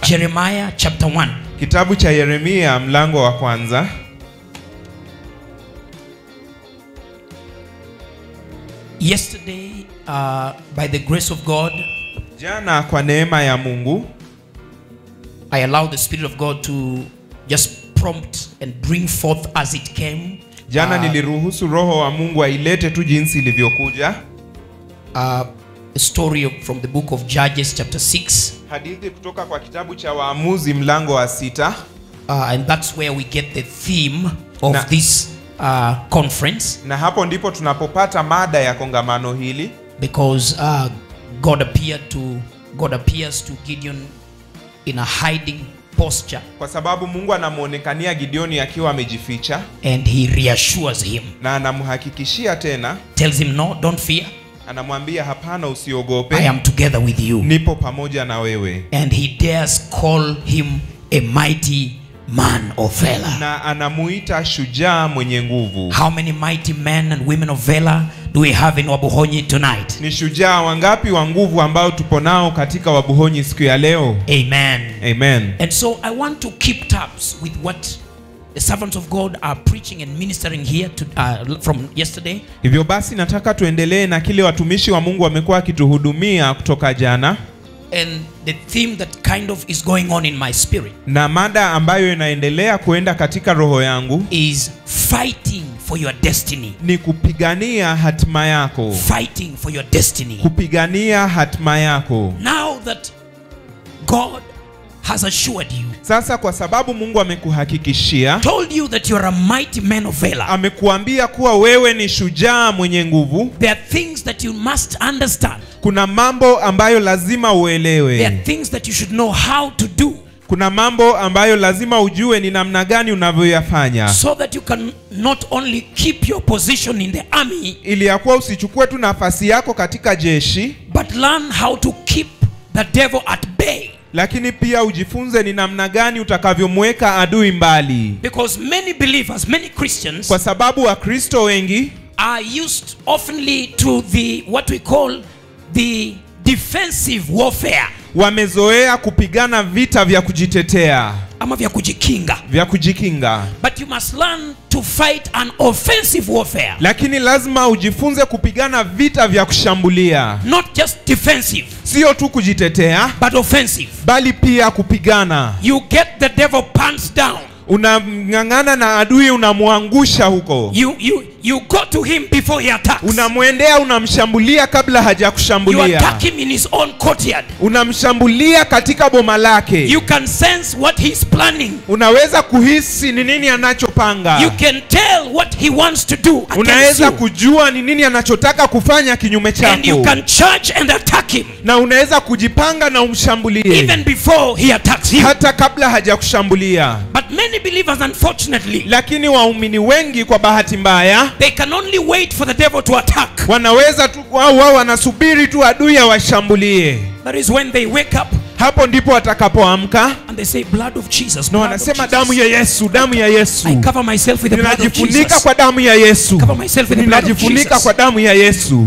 Jeremiah chapter 1. kitabu cha yeremia mlango wa kwanza Yesterday, uh, by the grace of God, jana kwa neema ya mungu I allowed the Spirit of God to just prompt and bring forth as it came. jana uh, niliruhusu roho wa mungu ailete tu jinsi ilivyokuja uh, a story of- from the book of Judges, chapter 6. hadithi kutoka kwa kitabu cha waamuzi mlango wa sita Uh, and that's where we get the theme of Na- this uh, conference na hapo ndipo tunapopata mada ya kongamano hili because uh, God appeared to God appears to Gideon in a hiding posture kwa sababu mungu anamwonekania gideoni akiwa amejificha and he reassures him na anamhakikishia tena tells him no don't fear anamwambia hapana I usiogope am together with you nipo pamoja na wewe and he dares call him a mighty man of valor na anamuita shujaa mwenye nguvu how many mighty men and women of valor do we have in Wabuhonyi tonight ni shujaa wangapi wa nguvu ambao tupo nao katika wabuhonyi siku ya leo amen amen And so I want to keep tabs with what the servants of God are preaching and ministering here to, uh, from yesterday. hivyo basi nataka tuendelee na kile watumishi wa mungu wamekuwa wakituhudumia kutoka jana And the theme that kind of is going on in my spirit na mada ambayo inaendelea kuenda katika roho yangu is fighting for your destiny. ni kupigania hatima yako Fighting for your destiny. kupigania hatima yako Now that God has assured you, sasa kwa sababu mungu amekuhakikishia told you that you are a mighty man of valor, amekuambia kuwa wewe ni shujaa mwenye nguvu there are things that you must understand. kuna mambo ambayo lazima There are uelewe things that you should know how to do kuna mambo ambayo lazima ujue ni namna gani unavyoyafanya so that you can not only keep your position in the army ili ya kuwa usichukue tu nafasi yako katika jeshi but learn how to keep the devil at bay lakini pia ujifunze ni namna gani utakavyomweka adui mbali because many believers many christians kwa sababu wakristo wengi are used oftenly to the what we call the defensive warfare wamezoea kupigana vita vya kujitetea ama vya kujikinga vya kujikinga but you must learn to fight an offensive warfare lakini lazima ujifunze kupigana vita vya kushambulia not just defensive sio tu kujitetea but offensive bali pia kupigana you get the devil pants down unamng'ang'ana na adui unamwangusha huko you you you go to him before he attacks unamwendea unamshambulia kabla you hajakushambulia attack him in his own courtyard unamshambulia katika boma lake You can sense what he's planning. unaweza kuhisi ni nini anachopanga You can tell what he wants to do against unaweza you. kujua ni nini anachotaka kufanya kinyume And you chako can charge and attack him na unaweza kujipanga na umshambulie even before he attacks you. hata kabla hajakushambulia But many believers, unfortunately, lakini waumini wengi kwa bahati mbaya they can only wait for the devil to attack. wanaweza tu wao wao wanasubiri tu adui awashambulie That is when they wake up hapo ndipo watakapoamka and they say, Blood of Jesus. na blood of wanasema Jesus. damu ya yesu damu ya yesu I cover myself with the blood of ninajifunika Jesus. kwa damu ya yesu Cover myself with the blood of ninajifunika Jesus. kwa damu ya yesu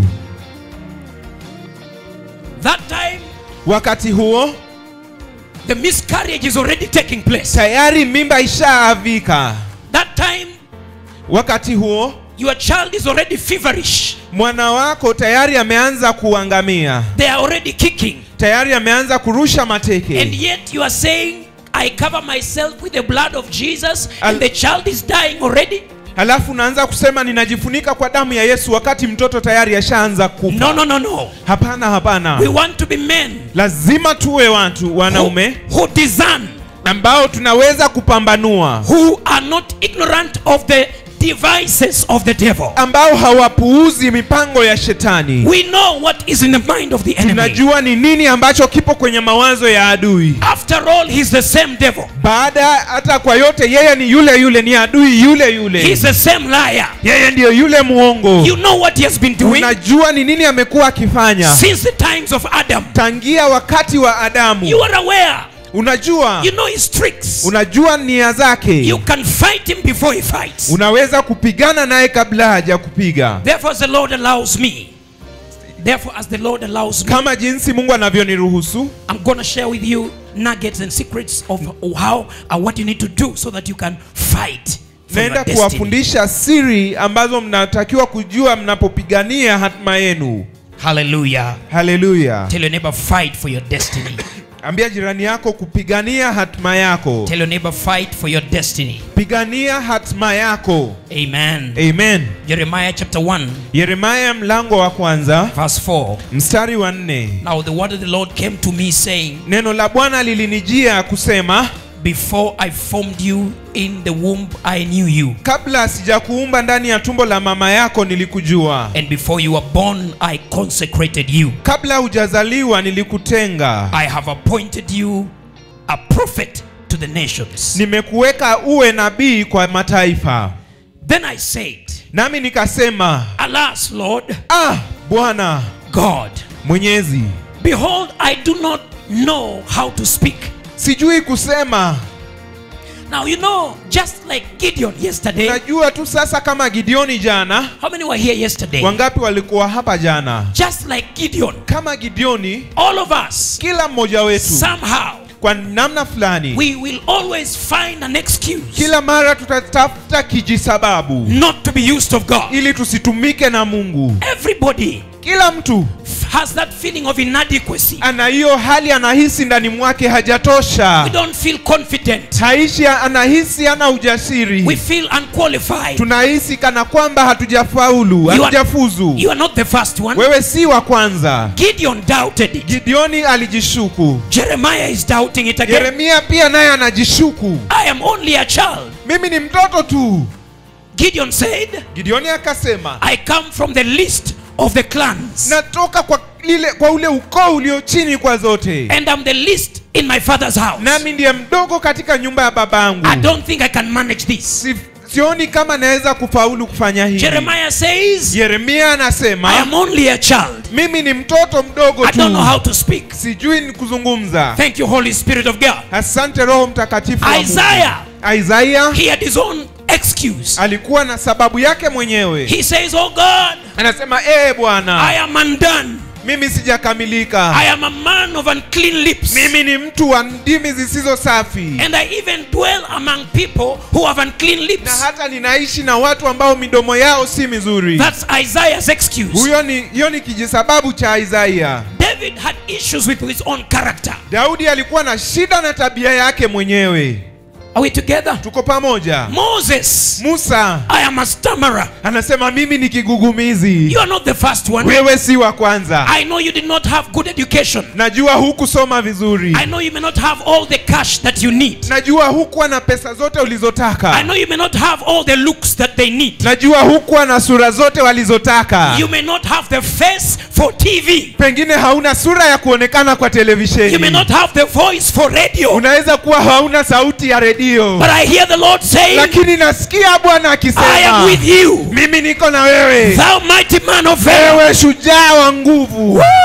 That time, wakati huo the miscarriage is already taking place. tayari mimba ishaavika That time, wakati huo your child is already feverish. mwana wako tayari ameanza kuangamia They are already kicking. tayari ameanza kurusha And mateke yet you are saying, I cover myself with the blood of Jesus, Al- and the child is dying already? halafu unaanza kusema ninajifunika kwa damu ya yesu wakati mtoto tayari ashaanza kufa No, no, no, no. hapana hapana We want to be men lazima tuwe watu who, wanaume who discern, ambao tunaweza kupambanua who are not ignorant of the devices of the devil. ambao hawapuuzi mipango ya shetani We know what is in the mind of the enemy. tunajua ni nini ambacho kipo kwenye mawazo ya adui After all, he's the same devil. baada hata kwa yote yeye ni yule yule ni adui yule yule He's the same liar. yeye ndiyo yule mwongo You know what he has been doing unajua ni nini amekuwa akifanya since the times of Adam. tangia wakati wa adamu You are aware. unajua You know his tricks. unajua nia zake You can fight him before he fights. unaweza kupigana naye kabla haja kupiga Therefore, the Lord allows me Therefore, as the Lord allows me, kama jinsi mungu anavyoniruhusu I'm going to share with you nuggets and secrets of how and what you need to do so that you can fight for your naenda destiny. kuwafundisha siri ambazo mnatakiwa kujua mnapopigania hatima yenu Hallelujah. haleluya Tell your neighbor, fight for your destiny. ambia jirani yako kupigania hatima yako Tell your neighbor, fight for your destiny. pigania hatima yako Amen. amen Jeremiah chapter 1, yeremaya mlango wa kwanza verse 4. mstari wa nne Now the word of the Lord came to me saying, neno la bwana lilinijia kusema Before I formed you in the womb, I knew you. kabla sijakuumba ndani ya tumbo la mama yako nilikujua And before you were born, I consecrated you. kabla hujazaliwa nilikutenga I have appointed you a prophet to the nations. nimekuweka uwe nabii kwa mataifa Then I said, nami nikasema Alas, Lord ah bwana God, mwenyezi behold, I do not know how to speak. sijui kusema Now, you know, just like Gideon yesterday, najua tu sasa kama gideoni jana how many were here yesterday? wangapi walikuwa hapa jana Just like Gideon, kama gideoni all of us, kila mmoja wetu somehow, kwa namna fulani we will always find an excuse kila mara tutatafuta kijisababu not to be used of God. ili tusitumike na mungu Everybody kila mtu has that feeling of inadequacy. ana hiyo hali anahisi ndani mwake We hajatosha don't feel confident. haishi anahisi ana ujasiri We feel unqualified. tunahisi kana kwamba hatujafaulu are- hatujafuzu You are not the first one. wewe si wa kwanza Gideon doubted it. gideoni alijishuku Jeremiah is doubting it again. yeremia pia naye anajishuku I am only a child. mimi ni mtoto tu Gideon said, gideoni akasema I come from the least of the clans, natoka kwa lile kwa ule ukoo ulio chini kwa zote and I'm the least in my father's house. nami ndiye mdogo katika nyumba ya babangu I don't think I can manage this. si, sioni kama naweza kufaulu kufanya hivi Jeremiah says, yeremia I anasema am only a child. mimi ni mtoto mdogo I don't know tu how to speak. sijui ni kuzungumza Thank you, Holy Spirit of God. asante roho mtakatifu wa Mungu. Isaiah, Isaiah he had his own excuse. alikuwa na sababu yake mwenyewe He says, Oh God, anasema ee I bwana am undone. mimi sijakamilika I am a man of unclean lips. mimi ni mtu wa ndimi zisizo safi And I even dwell among people who have unclean na lips. hata ninaishi na watu ambao midomo yao si mizuri That's Isaiah's excuse. huyo ni hiyo ni kijisababu cha Isaiah David had issues with his own character. Daudi alikuwa na shida na tabia yake mwenyewe Are we together? tuko pamoja Moses, Musa I am a stammerer. anasema mimi ni kigugumizi You are not the first one. wewe si wa kwanza I know you did not have good education. najua hukusoma vizuri I know you may not have all the cash that you need. najua hukuwa na pesa zote I ulizotaka know you may not have all the looks that they need. najua hukuwa na sura zote walizotaka You may not have the face for TV. pengine hauna sura ya kuonekana kwa You may televisheni not have the voice for radio. unaweza kuwa hauna sauti ya redio But I hear the Lord saying, lakini nasikia bwana I am akisema with you, mimi niko na wewe thou mighty man of valor. wewe shujaa wa nguvu Woo!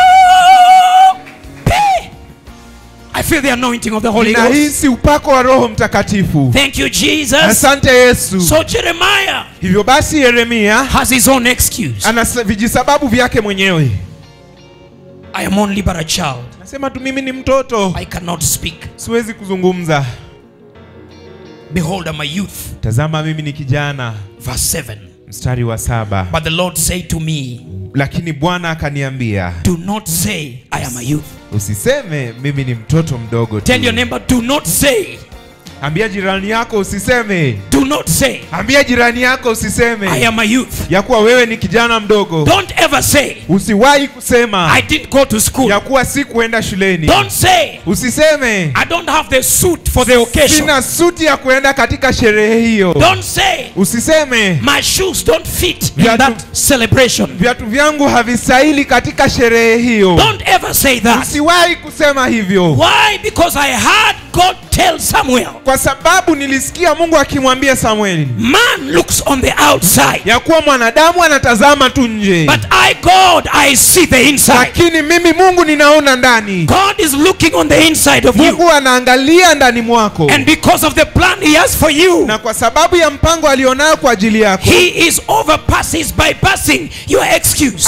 Hey! I feel the anointing of the Holy Ghost. nahisi upako wa roho mtakatifu Thank you, Jesus. asante yesu So Jeremiah hivyo basi yeremia has his own excuse. ana sa- vijisababu vyake mwenyewe I am only but a child. nasema tu mimi ni mtoto I cannot speak. siwezi kuzungumza Behold, I'm a youth. tazama mimi ni kijana Verse 7. mstari wa saba But the Lord said to me, lakini bwana akaniambia Do not say, I am a youth. usiseme mimi ni mtoto mdogo tu. Tell your neighbor, do not say, ambia jirani yako usiseme do not say, ambia jirani yako I usiseme am a youth. ya kuwa wewe ni kijana mdogo Don't ever say, usiwahi kusema I didn't go to school. ya kuwa si kuenda shuleni Don't say, usiseme I don't have the suit for the occasion. sina suti ya kuenda katika sherehe hiyo Don't say, usiseme my shoes don't fit in Viatu- that celebration. viatu vyangu havistahili katika sherehe hiyo Don't ever say that. usiwahi kusema hivyo Why? Because I heard God tell Samuel, kwa sababu nilisikia mungu akimwambia samueli man looks on the outside, ya kuwa mwanadamu anatazama tu nje but I, God, I see the inside. lakini mimi mungu ninaona ndani God is looking on the inside of you. mungu anaangalia ndani mwako And because of the plan He has for you, na kwa sababu ya mpango alionayo kwa ajili yako He is overpasses bypassing your excuse. anapita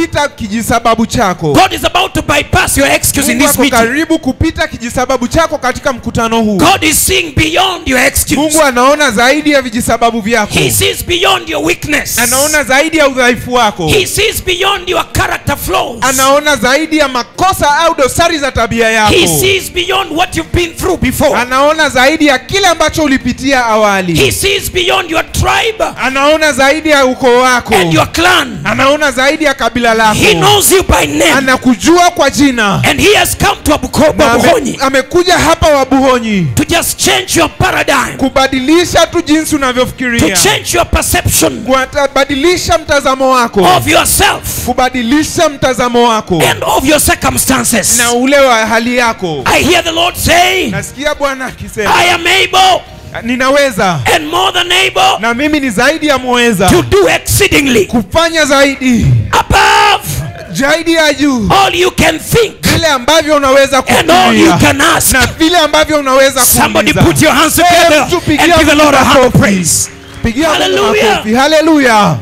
kupita kijisababu chako God is about to bypass your excuse in mungu this ako meeting. karibu kupita kijisababu chako katika mkutano huu God is seeing beyond your excuse. mungu anaona zaidi ya vijisababu vyako He sees beyond your weakness. anaona zaidi ya udhaifu wako He sees beyond your character flaws. anaona zaidi ya makosa au dosari za tabia yako He sees beyond what you've been through before. anaona zaidi ya kile ambacho ulipitia He awali sees beyond your tribe anaona zaidi ya ukoo wako and your clan. anaona zaidi ya kabila lako He knows you by name. anakujua kwa jina And he has come to Na Abukoba ame, Buhonyi amekuja hapa wabuhonyi to just change your paradigm, kubadilisha tu jinsi to unavyofikiria change your perception kubadilisha mtazamo wako of yourself kubadilisha mtazamo wako and of your circumstances. na ule wa hali yako I hear the Lord say, nasikia bwana akisema I am able ninaweza and more than able na mimi ni zaidi ya muweza to do exceedingly kufanya zaidi above zaidi ya juu all you can think vile ambavyo unaweza and all you kufikiria can ask. na vile ambavyo unaweza Somebody kuuliza. put your hands Eh, together mtu and pigia give the Mungu Lord a hand of makofi. praise. Pigia Mungu Hallelujah. makofi. haleluya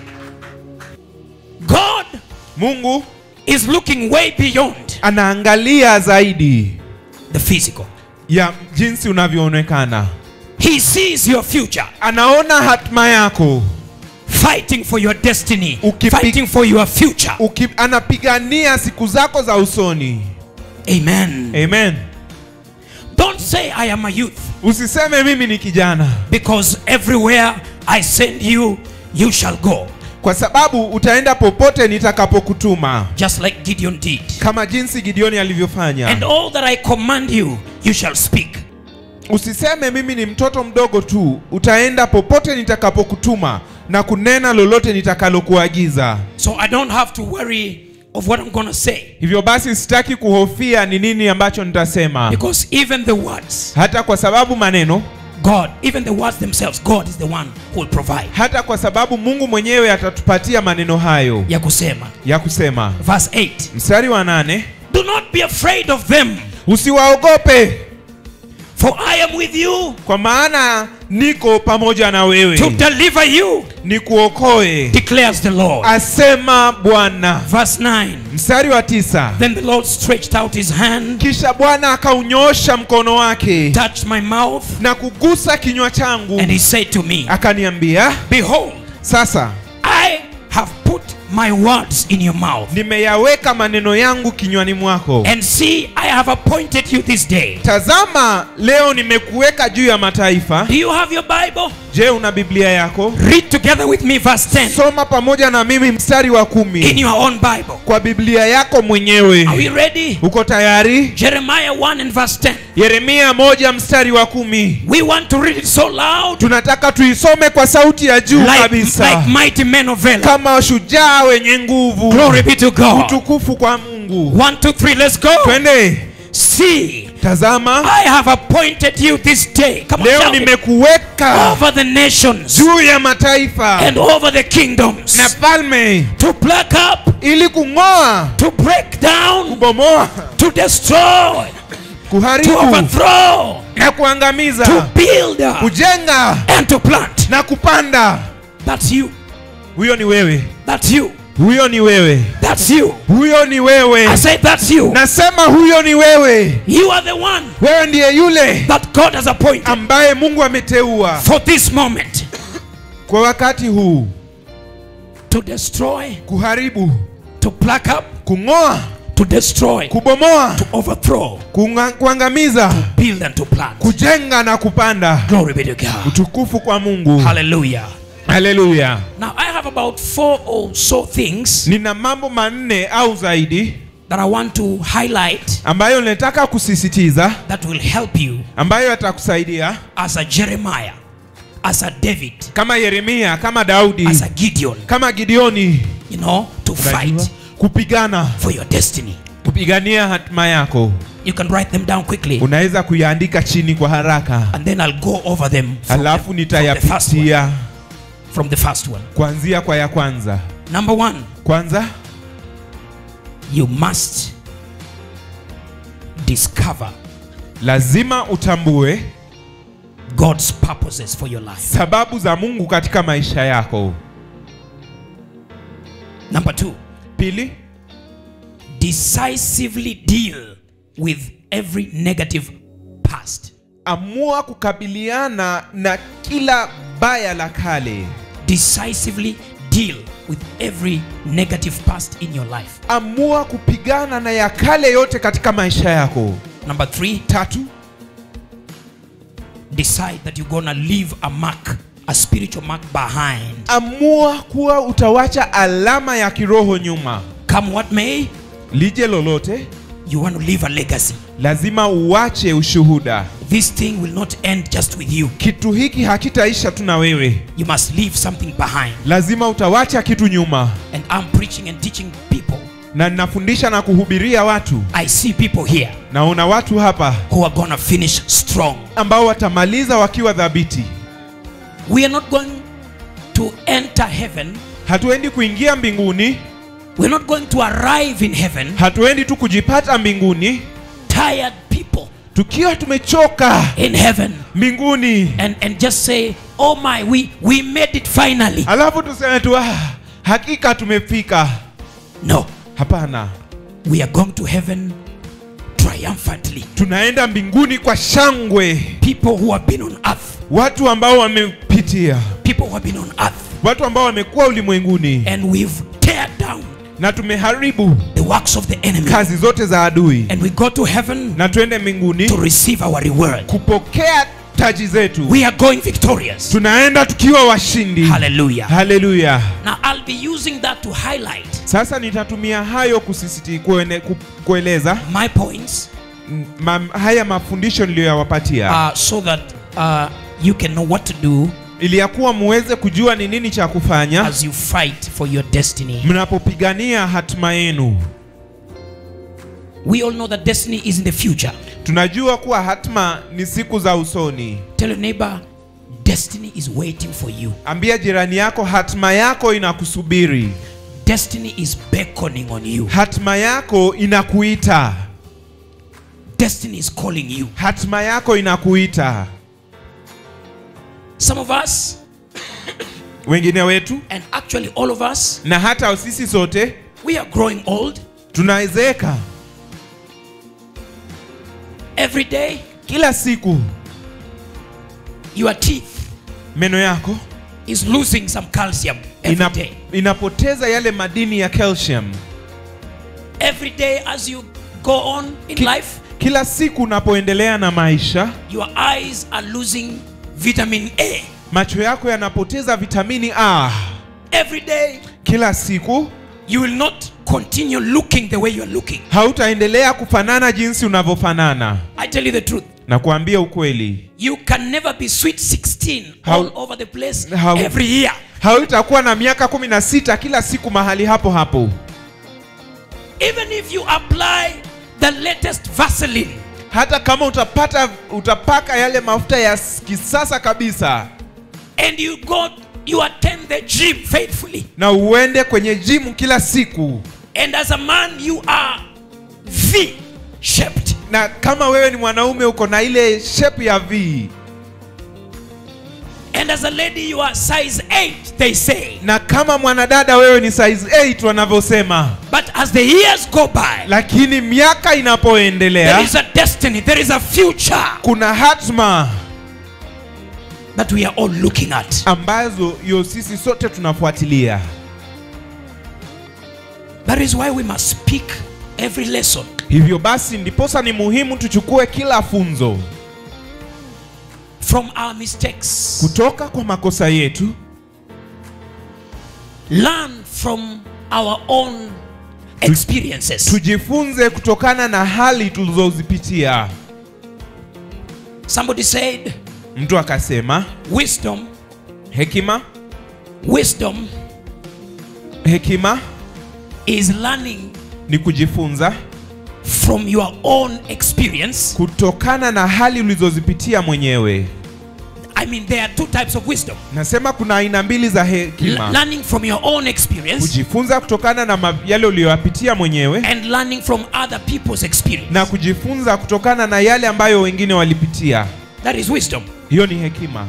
God mungu is looking way beyond anaangalia zaidi the physical. ya jinsi unavyoonekana He sees your future, anaona hatima yako fighting for your destiny, Ukipi- fighting for your future. Uki, anapigania siku zako za usoni Amen. amen Don't say I am a youth usiseme mimi ni kijana because everywhere I send you, you shall go. kwa sababu utaenda popote nitakapokutuma Just like Gideon did. kama jinsi gideoni alivyofanya And all that I command you, you shall speak. usiseme mimi ni mtoto mdogo tu utaenda popote nitakapokutuma na kunena lolote nitakalokuagiza So I don't have to worry of what I'm going to say hivyo basi sitaki kuhofia ni nini ambacho nitasema because even the words, hata kwa sababu maneno God, even the words themselves, God is the one who will provide. hata kwa sababu mungu mwenyewe atatupatia maneno hayo Ya kusema. ya kusema Verse 8. mstari wa nane Do not be afraid of them, usiwaogope for I am with you kwa maana niko pamoja na to wewe deliver you, nikuokoe declares the Lord. asema bwana Verse 9. mstari wa tisa Then the Lord stretched out his hand, kisha bwana akaunyosha mkono wake touched my mouth, na kugusa kinywa changu and he said to me, akaniambia Behold, sasa I have put my words in your mouth. nimeyaweka maneno yangu kinywani mwako And see, I have appointed you this day. tazama leo nimekuweka juu ya mataifa Do you have your Bible? je una biblia yako Read together with me verse 10 soma pamoja na mimi mstari wa in kumi your own Bible. kwa biblia yako mwenyewe Are we ready? uko tayari Jeremiah 1 and verse 10. yeremia moja mstari wa kumi We want to read it so loud, tunataka tuisome kwa sauti ya juu like, kabisa like mighty men of valor. kama shujaa wenye nguvu Glory be to God. utukufu kwa mungu One, two, three, let's go. twende See, tazama I have appointed you this day. Come on, leo shout it. nimekuweka over the nations juu ya mataifa and over the kingdoms na falme to pluck up, ili kung'oa to break down, kubomoa to destroy, to kuharibu overthrow, na to kuangamiza build, kujenga and to plant. na kupanda That's you. huyo ni wewe That's you. huyo ni wewe That's you. huyo ni wewe I said that's you. nasema huyo ni wewe You are the one wewe ndiye yule that God has appointed ambaye mungu ameteua for this moment kwa wakati huu to destroy, kuharibu to pluck up, kung'oa to destroy, kubomoa to overthrow, kunga- kuangamiza build, and to plant. kujenga na kupanda Glory be to God. utukufu kwa mungu Hallelujah. haleluya Now, I have about four or so things nina mambo manne au zaidi that I want to highlight ambayo nataka kusisitiza that will help you ambayo yatakusaidia as a Jeremiah, as a David, kama yeremia kama daudi as a Gideon, kama gideoni you know, to Unajua? fight kupigana for your destiny. kupigania hatima yako You can write them down quickly unaweza kuyaandika chini kwa haraka and then I'll go over them from, alafu the, from, the first one, nitayapitia from the first one. kuanzia kwa ya kwanza Number one, kwanza you must discover lazima utambue God's purposes for your life. sababu za mungu katika maisha yako Number two, pili decisively deal with every negative past. amua kukabiliana na kila baya la kale Decisively deal with every negative past in your life. amua kupigana na ya kale yote katika maisha yako Number three, tatu decide that you're gonna leave a mark, a spiritual mark behind. amua kuwa utawacha alama ya kiroho nyuma Come what may, lije lolote you want to leave a legacy. lazima uache ushuhuda This thing will not end just with you. kitu hiki hakitaisha tu na wewe You must leave something behind. lazima utawacha kitu nyuma And I'm preaching and teaching people. na ninafundisha na kuhubiria watu I see people here naona watu hapa who are gonna finish strong. ambao watamaliza wakiwa dhabiti We are not going to enter heaven. hatuendi kuingia mbinguni We're not going to arrive in heaven hatuendi tu kujipata mbinguni tired people tukiwa tumechoka in heaven mbinguni and, and just say, Oh my, we, we made it finally. alafu tuseme tu ah, hakika tumefika No, hapana we are going to heaven triumphantly. tunaenda mbinguni kwa shangwe People who have been on earth, watu ambao wamepitia people who have been on earth, watu ambao wamekuwa ulimwenguni and we've teared down na tumeharibu the works of the enemy. kazi zote za adui And we go to heaven na twende mbinguni to receive our reward. kupokea taji zetu We are going victorious. tunaenda tukiwa washindi Hallelujah. haleluya Now I'll be using that to highlight sasa nitatumia hayo kusisiti kuene, ku, kueleza my points mm, ma, haya mafundisho niliyoyawapatia uh, so that uh, you can know what to do ili ya kuwa muweze kujua ni nini cha kufanya as you fight for your destiny. mnapopigania hatima yenu We all know that destiny is in the future. tunajua kuwa hatima ni siku za usoni Tell your neighbor, destiny is waiting for you. ambia jirani yako hatima yako inakusubiri Destiny is beckoning on you. hatima yako inakuita Destiny is calling you. hatima yako inakuita Some of us, wengine wetu and actually all of us, na hata sisi sote we are growing old tunaezeka every day. kila siku Your teeth meno yako is losing some calcium every ina, day. inapoteza yale madini ya calcium Every day as you go on in Ki- life, kila siku unapoendelea na maisha your eyes are losing vitamin A. macho yako yanapoteza vitamini a Every day kila siku you will not continue looking the way you are looking. hautaendelea kufanana jinsi unavyofanana I tell you the truth. na kuambia ukweli You can never be sweet 16 How- all over the place how- every year. hautakuwa na miaka kumi na sita kila siku mahali hapo hapo Even if you apply the latest Vaseline, hata kama utapata utapaka yale mafuta ya s- kisasa kabisa and you go, you attend the gym faithfully, na uende kwenye jimu kila siku and as a man you are V shaped, na kama wewe ni mwanaume uko na ile shape ya v and as a lady you are size 8, they say. na kama mwanadada wewe ni size 8 wanavyosema But as the years go by, lakini miaka there inapoendelea is a destiny, there is a future kuna hatma that we are all looking at. ambazo yo sisi sote tunafuatilia That is why we must speak every lesson. hivyo basi ndiposa ni muhimu tuchukue kila funzo from our mistakes. kutoka kwa makosa yetu Learn from our own experiences. tujifunze kutokana na hali tulizozipitia Somebody said, mtu akasema wisdom, hekima wisdom hekima is learning ni kujifunza from your own experience. kutokana na hali ulizozipitia mwenyewe I mean, there are two types of wisdom nasema kuna aina mbili za L- hekima learning from your own experience kujifunza kutokana na ma- yale uliyoyapitia mwenyewe and learning from other people's experience. na kujifunza kutokana na yale ambayo wengine walipitia That is wisdom. hiyo ni hekima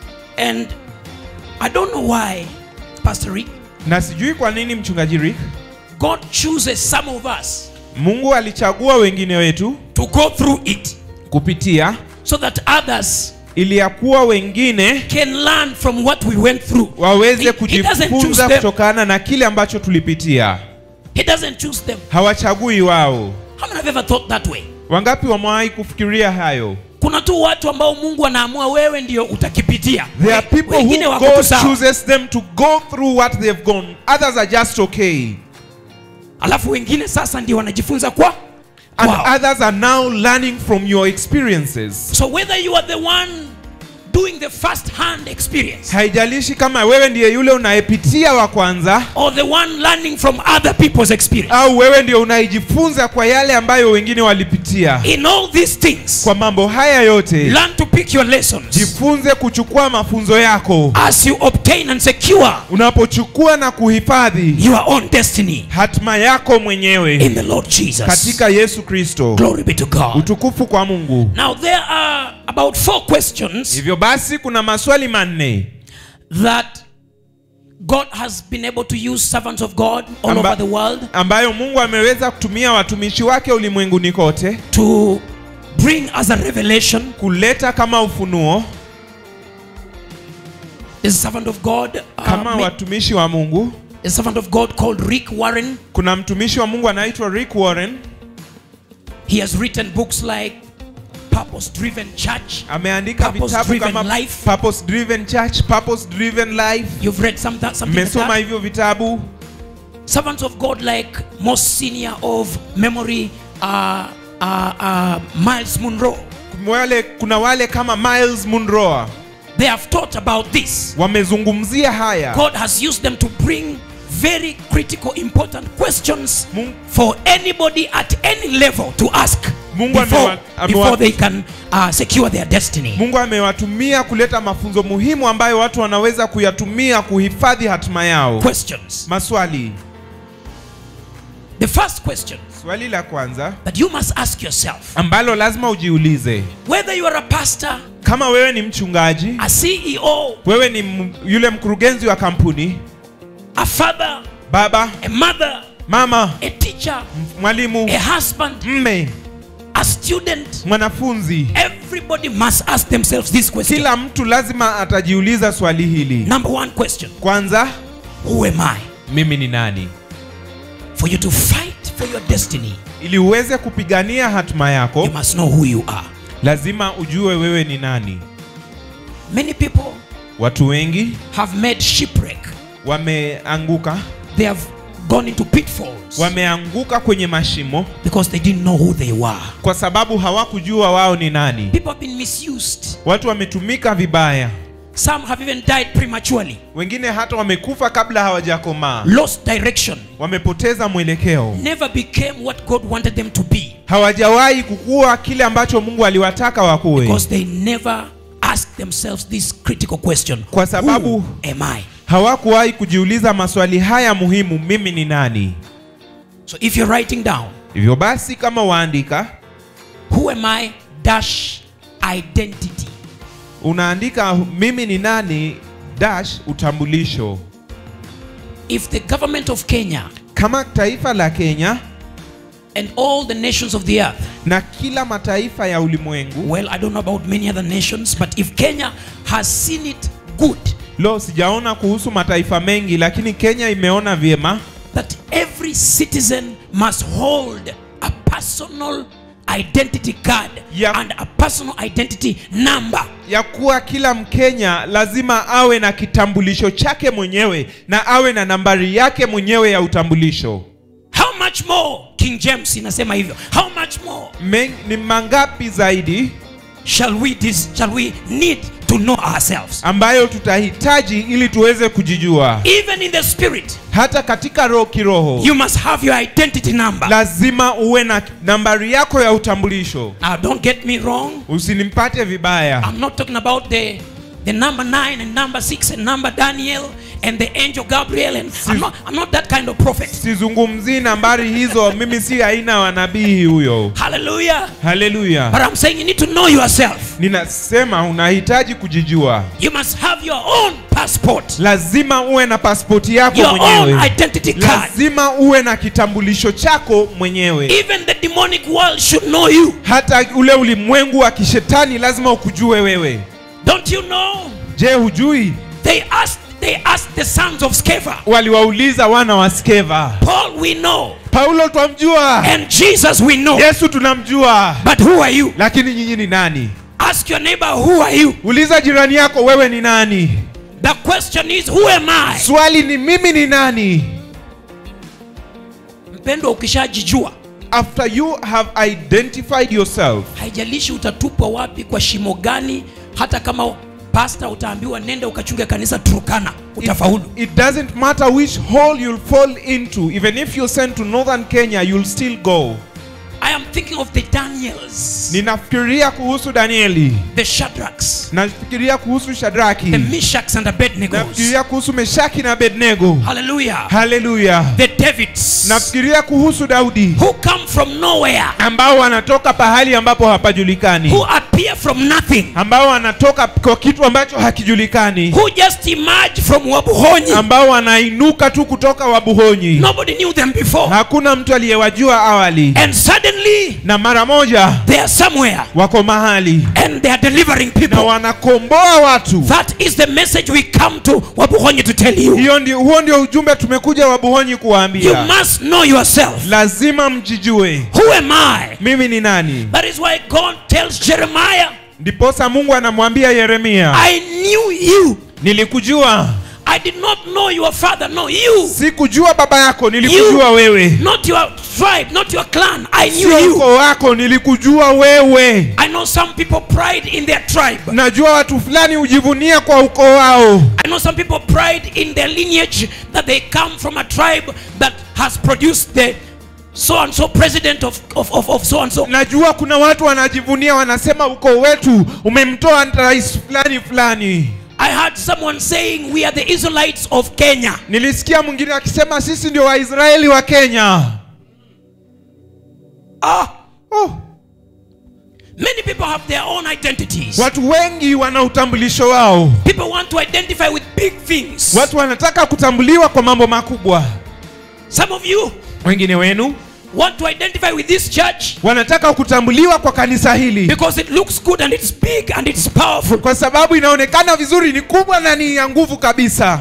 And I don't know why, Pastor Rick, na sijui kwa nini mchungaji Rick God chooses some of us mungu alichagua wengine wetu to go through it kupitia so that others ili ya kuwa wengine can learn from what we went through. waweze He- he doesn't choose kujifunza them. kutokana na kile ambacho tulipitia He doesn't choose them. hawachagui wao How many have ever thought that way? wangapi wamewahi kufikiria hayo Kuna tu watu ambao Mungu anaamua wewe ndio utakipitia. there are people Wengine who wako tu god sawa. chooses them to go through what they've gone others are just okay Alafu wengine sasa ndio wanajifunza kwa and kwao. others are now learning from your experiences So whether you are the one doing the first hand experience haijalishi kama wewe ndiye yule unayepitia wa kwanza or the one learning from other people's experience, au wewe ndio unayejifunza kwa yale ambayo wengine walipitia in all these things, kwa mambo haya yote learn to pick your lessons jifunze kuchukua mafunzo yako as you obtain and secure unapochukua na kuhifadhi your own destiny hatima yako mwenyewe in the Lord Jesus. katika yesu kristo Glory be to God. utukufu kwa mungu Now there are about four questions hivyo basi kuna maswali manne that God has been able to use servants of God all Amba- over the world ambayo mungu ameweza kutumia watumishi wake ulimwenguni kote to bring as a revelation. kuleta kama ufunuo There's a servant of God, uh, kama ma- watumishi wa mungu a servant of God called Rick Warren. kuna mtumishi wa mungu anaitwa rick warren He has written books like Purpose Driven Church. ameandika Purpose vitabu Driven kama Life. purpose driven church purpose driven life You've read some that, something like mmesoma that. hivyo vitabu Servants of God like most senior of memory, uh, uh, uh, Miles Munro. wale kuna wale kama miles munroa They have taught about this. wamezungumzia haya God has used them to bring very critical, important questions Mungu, for anybody at any level to ask Mungu before, amewa- amewa- before they can uh, secure their destiny. mungu amewatumia kuleta mafunzo muhimu ambayo watu wanaweza kuyatumia kuhifadhi hatima yao Questions. maswali The first question swali la kwanza that you must ask yourself ambalo lazima ujiulize whether you are a pastor, kama wewe ni mchungaji a CEO, wewe ni m- yule mkurugenzi wa kampuni a father, baba a mother, mama a teacher, mwalimu a husband, mme a student, mwanafunzi everybody must ask themselves this question. kila mtu lazima atajiuliza swali hili Number one question kwanza Who am I? mimi ni nani For you to fight for your destiny, ili uweze kupigania hatima yako you must know who you are. lazima ujue wewe ni nani Many people watu wengi have made shipwreck, wameanguka they have gone into pitfalls wameanguka kwenye mashimo because they didn't know who they were. kwa sababu hawakujua wao ni nani People have been misused. watu wametumika vibaya Some have even died prematurely, wengine hata wamekufa kabla hawajakomaa lost direction, wamepoteza mwelekeo never became what God wanted them to be hawajawahi kukua kile ambacho mungu aliwataka wakuwe because they never asked themselves this critical question Kwa sababu- Who am I? hawakuwahi kujiuliza maswali haya muhimu mimi ni nani So if you're writing down, hivyo basi kama waandika who am I dash identity. unaandika mimi ni nani dash utambulisho If the government of Kenya kama taifa la kenya and all the nations of the earth na kila mataifa ya ulimwengu Well, I don't know about many other nations, but if Kenya has seen it good lo sijaona kuhusu mataifa mengi lakini kenya imeona vyema that every citizen must hold a personal identity card Yeah. and a personal identity number. ya kuwa kila mkenya lazima awe na kitambulisho chake mwenyewe na awe na nambari yake mwenyewe ya utambulisho How much more? King James inasema hivyo. How much more Men, ni mangapi zaidi shall we dis, shall we need to know ourselves? ambayo tutahitaji ili tuweze kujijua Even in the spirit, hata katika roho kiroho you must have your identity number. lazima uwe na nambari yako ya utambulisho Now, don't get me wrong. usinimpate vibaya I'm not talking about the the number nine and number six and number Daniel and the angel Gabriel and I'm not, I'm not that kind of prophet. sizungumzii nambari hizo mimi si aina wa nabii huyo Hallelujah. haleluya But I'm saying you need to know yourself. ninasema unahitaji kujijua You must have your own passport, lazima uwe na pasipoti yako your own mwenyewe identity card. lazima uwe na kitambulisho chako mwenyewe Even the demonic world should know you. hata ule ulimwengu wa kishetani lazima ukujue wewe Don't you know? je hujui They asked they asked the sons of Sceva. waliwauliza wana wa skeva Paul we know paulo twamjua and Jesus we know. yesu tunamjua But who are you? lakini nyinyi ni nani Ask your neighbor who are you? uliza jirani yako wewe ni nani The question is who am I? swali ni mimi ni nani Mpendwa ukishajijua after you have identified yourself haijalishi utatupwa wapi kwa shimo gani hata kama pasta utaambiwa nenda ukachunge kanisa turukana utafaulu it doesn't matter which hole you'll fall into even if you're sent to northern kenya you'll still go i am thinking of the daniels ninafikiria kuhusu danieli the shadrachs nafikiria kuhusu the shadraki meshachs and abednego nafikiria kuhusu meshaki na abednego hallelujah haleluya the davids nafikiria kuhusu daudi who come from nowhere ambao wanatoka pahali ambapo hapajulikani who appear from nothing ambao wanatoka kwa kitu ambacho hakijulikani who just emerge from wabuhonyi ambao wanainuka tu kutoka wabuhonyi nobody knew them before hakuna mtu aliyewajua awali and suddenly na mara moja they are somewhere wako mahali and they are delivering na people wanakomboa watu that is the message we come to wabuhonyi to tell you hiyo ndio, huo ndio ujumbe tumekuja wabuhonyi You kuwaambia must know yourself. lazima mjijue Who am I? mimi ni nani That is why God tells Jeremiah, ndiposa mungu anamwambia yeremia I knew you. nilikujua I did not know your father, no, you. sikujua baba yako nilikujua You. wewe Not your tribe, not your clan. I knew sio you. ukoo wako nilikujua wewe I know some people pride in their tribe. najua watu fulani hujivunia kwa ukoo wao I know some people pride in their lineage that they come from a tribe that has produced the so and so president of, of, of, of so and so. najua kuna watu wanajivunia wanasema ukoo wetu umemtoa rais fulani fulani I heard someone saying we are the Israelites of Kenya. nilisikia mwingine akisema sisi ndio waisraeli wa kenya Ah, oh, many people have their own identities. watu wengi wana utambulisho wao People want to identify with big things. watu wanataka kutambuliwa kwa mambo makubwa Some of you wengine wenu want to identify with this church wanataka kutambuliwa kwa kanisa hili because it looks good and it's big and it's powerful. kwa sababu inaonekana vizuri ni kubwa na ni ya nguvu kabisa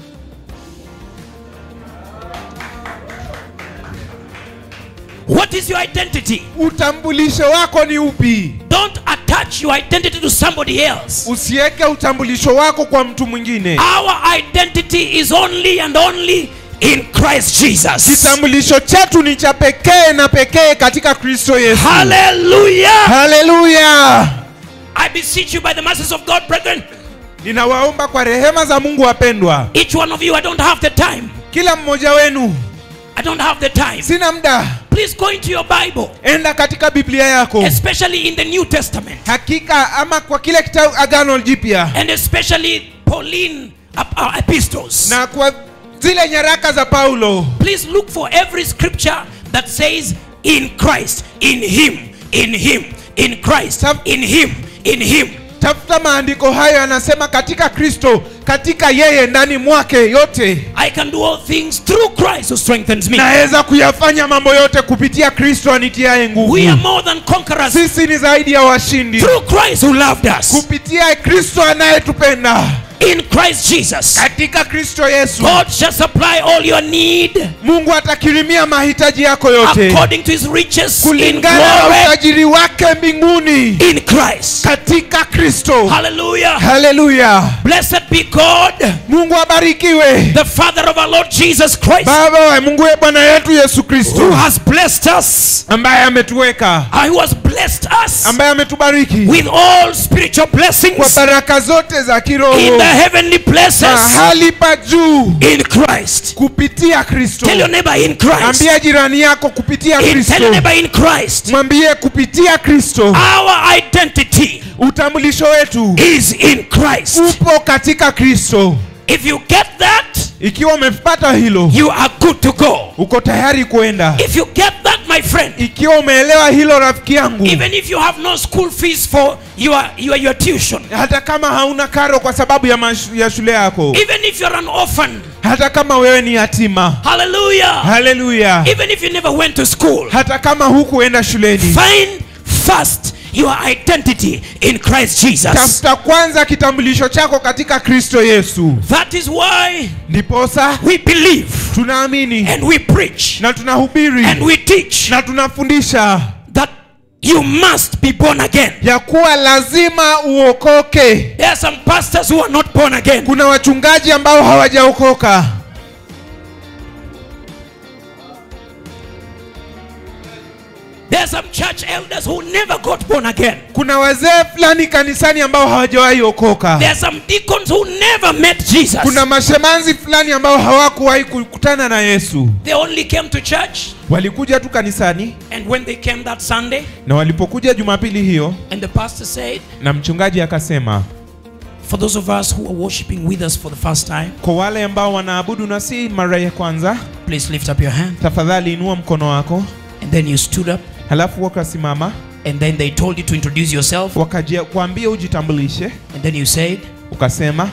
What is your identity? utambulisho wako ni upi Don't attach your identity to somebody else. usiweke utambulisho wako kwa mtu mwingine Our identity is only and only in Christ Jesus. kitambulisho chetu ni cha pekee na pekee katika kristo yesu Hallelujah. haleluya I beseech you by the mercies of God, brethren. ninawaomba kwa rehema za mungu wapendwa Each one of you, I don't have the time. kila mmoja wenu I don't have the time. sina muda Please go into your Bible, enda katika biblia yako especially in the New Testament. hakika ama kwa kile kitabu agano jipya and especially Pauline ep- uh, epistles. na kwa zile nyaraka za paulo Please look for every scripture that says in Christ, in Him, in Him, in Christ, Tab- in Him, in Him. tafuta maandiko hayo yanasema katika kristo katika yeye ndani mwake yote I can do all things through Christ who strengthens me. naweza kuyafanya mambo yote kupitia kristo anitiaye nguvu We are more than conquerors sisi ni zaidi ya washindi through Christ who loved us. kupitia kristo anayetupenda In Christ Jesus, katika kristo yesu God shall supply all your need mungu atakirimia mahitaji yako yote according to His riches in kulingana na glory utajiri wake mbinguni in Christ. katika kristo Hallelujah. haleluya Blessed be God. mungu abarikiwe the Father of our Lord Jesus Christ, baba wa mungu we bwana yetu yesu who kristo has blessed us, ambaye ametuweka uh, who has blessed us ambaye ametubariki with all spiritual kwa blessings baraka zote za in kiroho the heavenly places mahali pa juu in Christ. kupitia kristo Tell your neighbor in Christ. ambia jirani yako kupitia In, tell your kristo neighbor in Christ. mwambie kupitia kristo Our identity utambulisho wetu is in Christ. upo katika kristo If you get that, ikiwa umepata hilo you are good to go. uko tayari kwenda If you get that, my friend, ikiwa umeelewa hilo rafiki yangu even if you have no school fees for your, your, your tuition, hata kama hauna karo kwa sababu ya, mashu, ya shule yako even if you're an orphan, hata kama wewe ni yatima hallelujah, haleluya even if you never went to school, hata kama hukuenda shuleni find first your identity in Christ Jesus. tafuta kwanza kitambulisho chako katika kristo yesu That is why ndiposa we believe tunaamini and we preach na tunahubiri and we teach na tunafundisha that you must be born again. ya kuwa lazima uokoke There are some pastors who are not born again. kuna wachungaji ambao hawajaokoka There are some church elders who never got born again. kuna wazee fulani kanisani ambao hawajawahi okoka There are some deacons who never met Jesus. kuna mashemanzi fulani ambao hawakuwahi kukutana na yesu They only came to church, walikuja tu kanisani and when they came that Sunday, na walipokuja jumapili hiyo and the pastor said, na mchungaji akasema For those of us who are worshiping with us for the first time, kwa wale ambao wanaabudu na si mara ya kwanza please lift up your hand. tafadhali inua mkono wako And then you stood up, halafu wakasimama and then they told you to introduce yourself, wakajia kuambia ujitambulishe and then you said, ukasema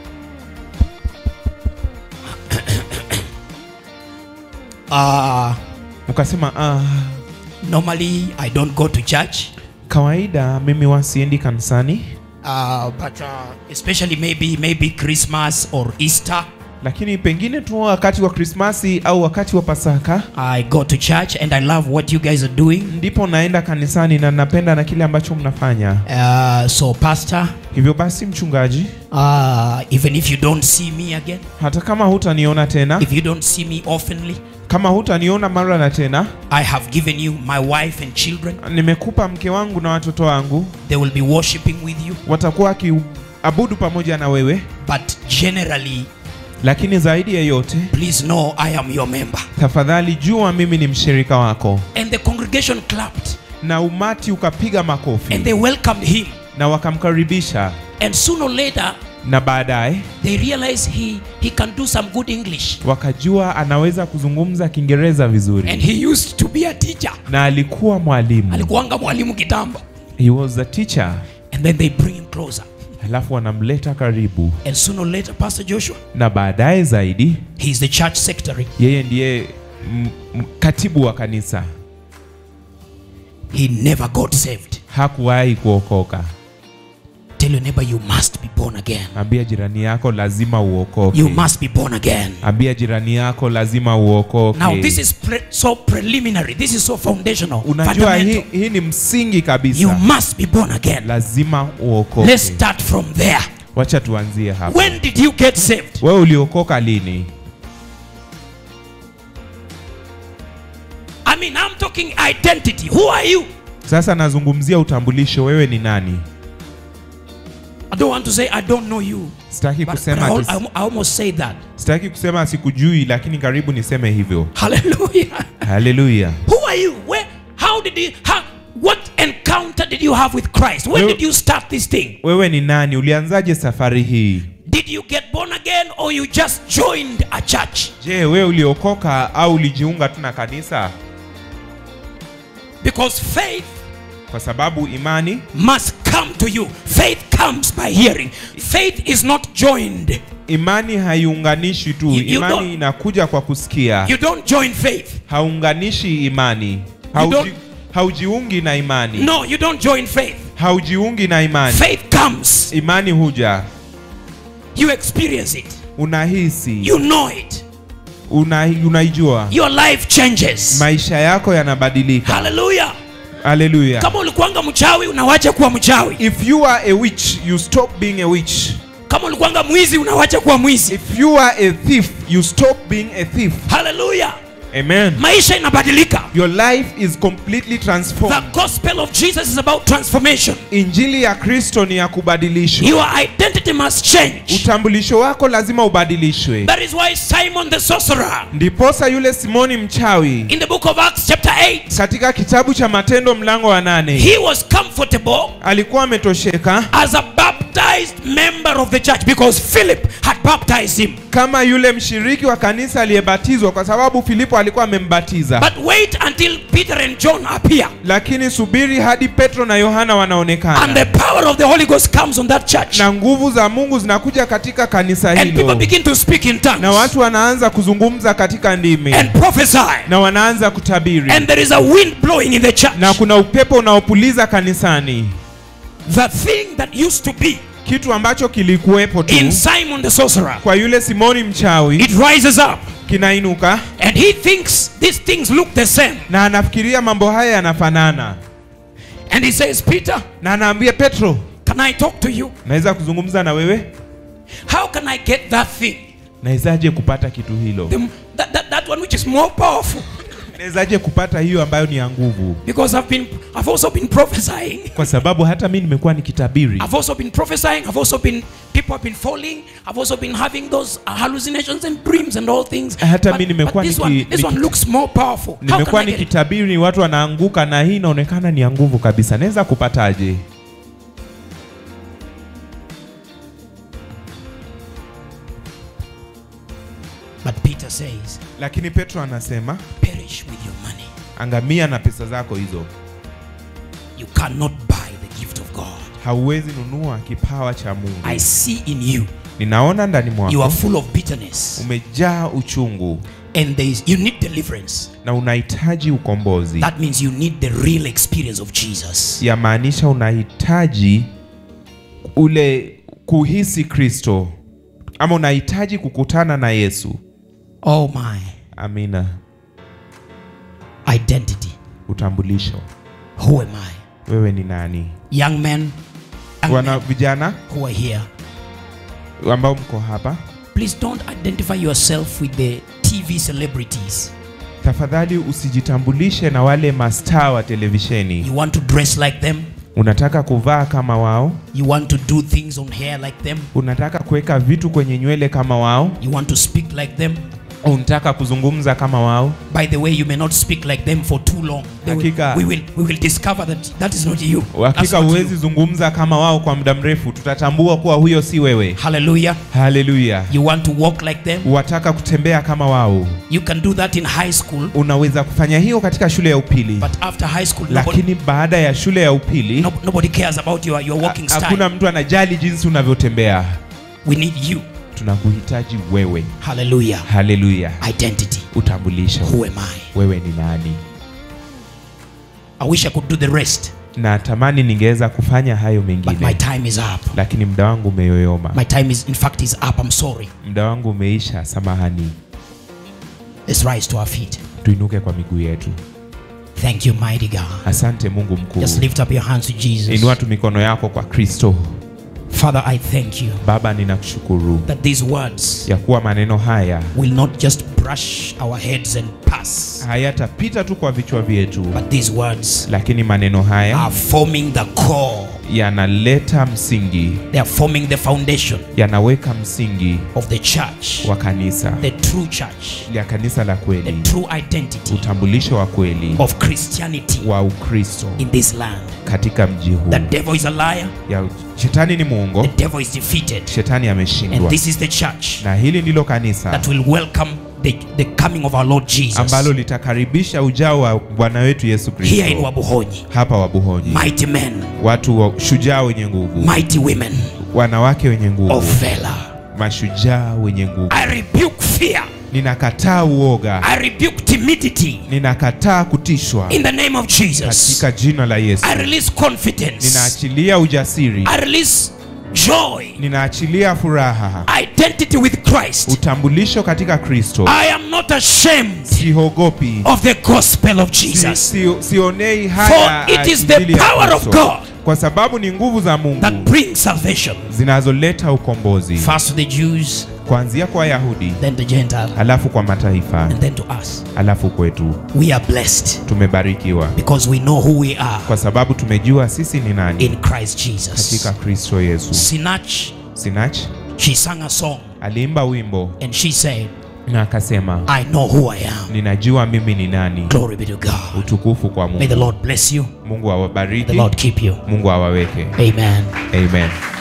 uh, ukasema ah, normally I don't go to church, kawaida mimi wasiendi kanisani uh, but uh, especially maybe maybe Christmas or Easter, lakini pengine tu wakati wa krismasi au wakati wa pasaka I go to church and I love what you guys are doing. ndipo naenda kanisani na napenda na kile ambacho mnafanya Uh, so, Pastor, hivyo basi mchungaji uh, even if you don't see me again, hata kama hutaniona tena if you don't see me oftenly, kama hutaniona mara na tena I have given you my wife and children. nimekupa mke wangu na watoto wangu They will be worshiping with you. watakuwa wakiabudu pamoja na wewe But generally, lakini zaidi ya yote please know I am your member. tafadhali jua mimi ni mshirika wako And the congregation clapped na umati ukapiga and makofi they welcomed him. na wakamkaribisha And sooner or later, na baadaye they realized he, he can do some good English. wakajua anaweza kuzungumza kiingereza And vizuri he used to be a teacher. na alikuwa mwalimu Alikuwanga mwalimu kitambo. he was a teacher And then they bring him closer. alafu wanamleta karibu And sooner or later, Pastor Joshua, na baadaye zaidi he's the church secretary. yeye ndiye m- m- katibu wa kanisa He never got saved. hakuwahi kuokoka Tell your neighbor, you must be born again. ambia jirani yako lazima uokoke You must be born again. ambia jirani yako lazima uokoke Now, this is pre- so preliminary. This is so foundational. unajua hii, fundamental. hii ni msingi You kabisa must be born again. lazima uokoke Let's start from there. wacha tuanzie hapa When did you get saved? wewe uliokoka lini I mean, I'm talking identity. Who are you? sasa nazungumzia utambulisho wewe ni nani I don't want to say I don't know you. sitaki But, but kusema I, al- ati- I almost say that. sitaki kusema sikujui lakini karibu niseme hivyo Hallelujah. haleluya Who are you? Where? How did you? How? What encounter did you have with Christ? When Well- did you start this thing? wewe ni nani ulianzaje safari hii Did you get born again or you just joined a church? je wewe uliokoka au ulijiunga tu na kanisa Because faith kwa sababu imani must come to you. Faith comes by hearing. Faith is not joined. imani haiunganishi tu You- you imani don't- inakuja kwa kusikia You don't join faith. haunganishi imani Hauji, don't- haujiungi na imani No, you don't join faith. haujiungi na imani Faith comes. imani huja You experience it. unahisi You know it. una, unaijua Your life changes. maisha yako yanabadilika Hallelujah. haleluya Kama ulikuwanga mchawi unawacha kuwa mchawi. if you are a witch you stop being a witch Kama ulikuwanga mwizi unawacha kuwa mwizi. if you are a thief you stop being a thief Hallelujah. amen maisha inabadilika your life is completely transformed the gospel of jesus is about transformation injili ya kristo ni ya kubadilishwa your identity must change utambulisho wako lazima ubadilishwe that is why simon the sorcerer ndiposa yule simoni mchawi in the book of acts chapter 8 katika kitabu cha matendo mlango wa nane he was comfortable alikuwa ametosheka as a baptized member of the church because philip had baptized him kama yule mshiriki wa kanisa aliyebatizwa kwa sababu filipo alikuwa amembatiza but wait until peter and john appear lakini subiri hadi petro na yohana and wanaonekana the power of the holy ghost comes on that church na nguvu za mungu zinakuja katika kanisa and people hilo begin to speak in tongues na watu wanaanza kuzungumza katika ndimi and prophesy na wanaanza kutabiri and there is a wind blowing in the church na kuna upepo unaopuliza kanisani the thing that used to be kitu ambacho kilikuwepo tu in simon the sorcerer kwa yule simoni mchawi it rises up kinainuka and he thinks these things look the same na anafikiria mambo haya yanafanana and he says peter na anaambia petro can i talk to you naweza kuzungumza na wewe how can i get that thing nawezaje kupata kitu hilo the, that, that, that one which is more powerful nawezaje kupata hiyo ambayo ni ya nguvu because i've been i've also been prophesying kwa sababu hata mi nimekuwa nikitabiri I've also been prophesying. I've also been people have been falling. I've also been having those uh, hallucinations and dreams and all things. Hata but, mi nimekuwa but this, niki- one, this niki- one looks more powerful. How can nimekuwa I get it? nikitabiri watu wanaanguka na hii inaonekana ni ya nguvu kabisa naweza kupataje But Peter says, lakini petro anasema perish with your money. angamia na pesa zako hizo You cannot buy the gift of God. hauwezi nunua kipawa cha mungu I see in you, ninaona ndani you mwako are full of bitterness. umejaa uchungu And there is, you need deliverance. na unahitaji ukombozi That means you need the real experience of Jesus. yamaanisha unahitaji ule kuhisi kristo ama unahitaji kukutana na yesu Oh my. amina Identity. utambulisho Who am I? wewe ni nani Young men, young wana men vijana who are here. ambao mko hapa Please don't identify yourself with the TV celebrities. tafadhali usijitambulishe na wale mastaa wa televisheni You want to dress like them. unataka kuvaa kama wao You want to do things on hair like them. unataka kuweka vitu kwenye nywele kama wao You want to speak like them. unataka kuzungumza kama wao By the way, you may not speak like them for too long. They will- Hakika. we, will, we will discover that that is not you. That's hakika not huwezi you. zungumza kama wao kwa muda mrefu tutatambua kuwa huyo si wewe Hallelujah. haleluya You want to walk like them. wataka kutembea kama wao You can do that in high school. unaweza kufanya hiyo katika shule ya upili But after high school, nobody, lakini baada ya shule ya upili no, nobody cares about your, your walking ha- hakuna style. mtu anajali jinsi unavyotembea We need you. tunakuhitaji wewe Hallelujah. haleluya Identity. utambulisho Who am I? wewe ni nani I wish I could do the rest, natamani ningeweza kufanya hayo but my mengine time is up. lakini muda wangu umeyoyoma My time is, in fact, is up. I'm sorry. muda wangu umeisha samahani Let's rise to our feet. tuinuke kwa miguu yetu Thank you, mighty God. asante mungu mkuu Just lift up your hands to Jesus. inua tu mikono yako kwa kristo Father, I thank you baba ninakushukuru that these words ya kuwa maneno haya will not just brush our heads and pass, hayatapita tu kwa vichwa vyetu but these words lakini maneno haya are forming the core. yanaleta msingi They are forming the foundation yanaweka msingi of the church, wa kanisa the true church, ya kanisa la the kweli true identity utambulisho wa kweli of Christianity wa ukristo in this land. katika mji huu The devil is a liar, ya shetani ni muongo the devil is defeated, shetani and ameshindwa this is the church na hili ndilo kanisa that will welcome the, the coming of our Lord Jesus ambalo litakaribisha ujao wa bwana wetu yesu here in kristo Wabuhonyi. hapa wabuhonyi Mighty men, watu wa shujaa wenye nguvu mighty women wanawake wenye nguvu of valor. mashujaa wenye nguvu I rebuke fear. ninakataa uoga I rebuke timidity ninakataa kutishwa in the name of Jesus. katika jina la yesu I release confidence. ninaachilia ujasiri I release joy. ninaachilia furaha Identity with Christ. utambulisho katika kristo I am not ashamed sihogopi of the gospel of si, Jesus. si, sionei haya For it is Injili the ya power of Kristo. God kwa sababu ni nguvu za mungu that bring salvation. zinazoleta ukombozi First to the Jews, kuanzia kwa wayahudi then the Gentile, alafu kwa mataifa and then to us. alafu kwetu We are blessed tumebarikiwa because we know who we are kwa sababu tumejua sisi ni nani in Christ Jesus. katika kristo yesu Sinach, sinach she sang a song aliimba wimbo and she said, na akasema I know who I am. ninajua mimi ni nani Glory be to God. utukufu kwa May the mungu Lord bless you. mungu The awabariki Lord keep you. mungu awaweke Amen. amen